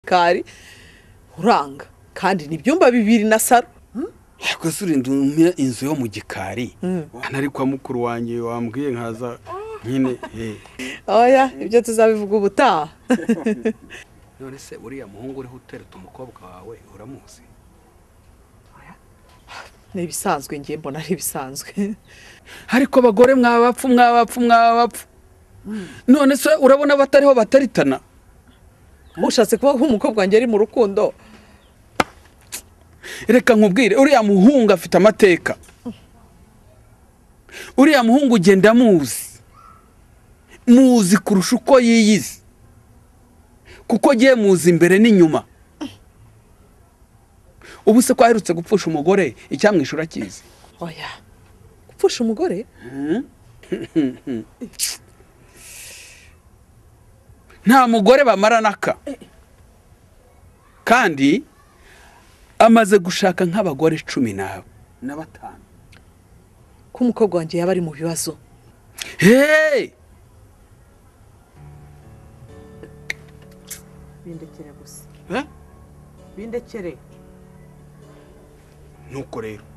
kari uranga kandi ni ibyumba bibiri na saro gusa urinda umenya inzu yo mu gikari nari kwa mukuru wanjye wambwiye nkaza nyine oya ibyo tuzabivuga ubutaha none se uriya muhungu uriho utereta umukobwa wawe uramuzi ni ibisanzwe ngiye mbona ari ibisanzwe ariko abagore mwabapfu mwabapfu mwabapfu none se urabona abatariho bataritana ushatse kuba nk'umukobwa wanjye ari mu rukundo reka nkubwire uriya muhungu afite amateka uriya muhungu ugenda muzi muzi kurusha uko yiyizi kuko agiye muzi imbere n'inyuma ubu se ko aherutse gupfusha umugore icyamwishyura akizi oya gupfusha umugore nta mugore bamarana aka kandi amaze gushaka nk'abagore cumi n'abo na batanu ko umukobwa wanjye yaba ari mu bibazo heee bindekere gusa Eh? bindekere nuko rero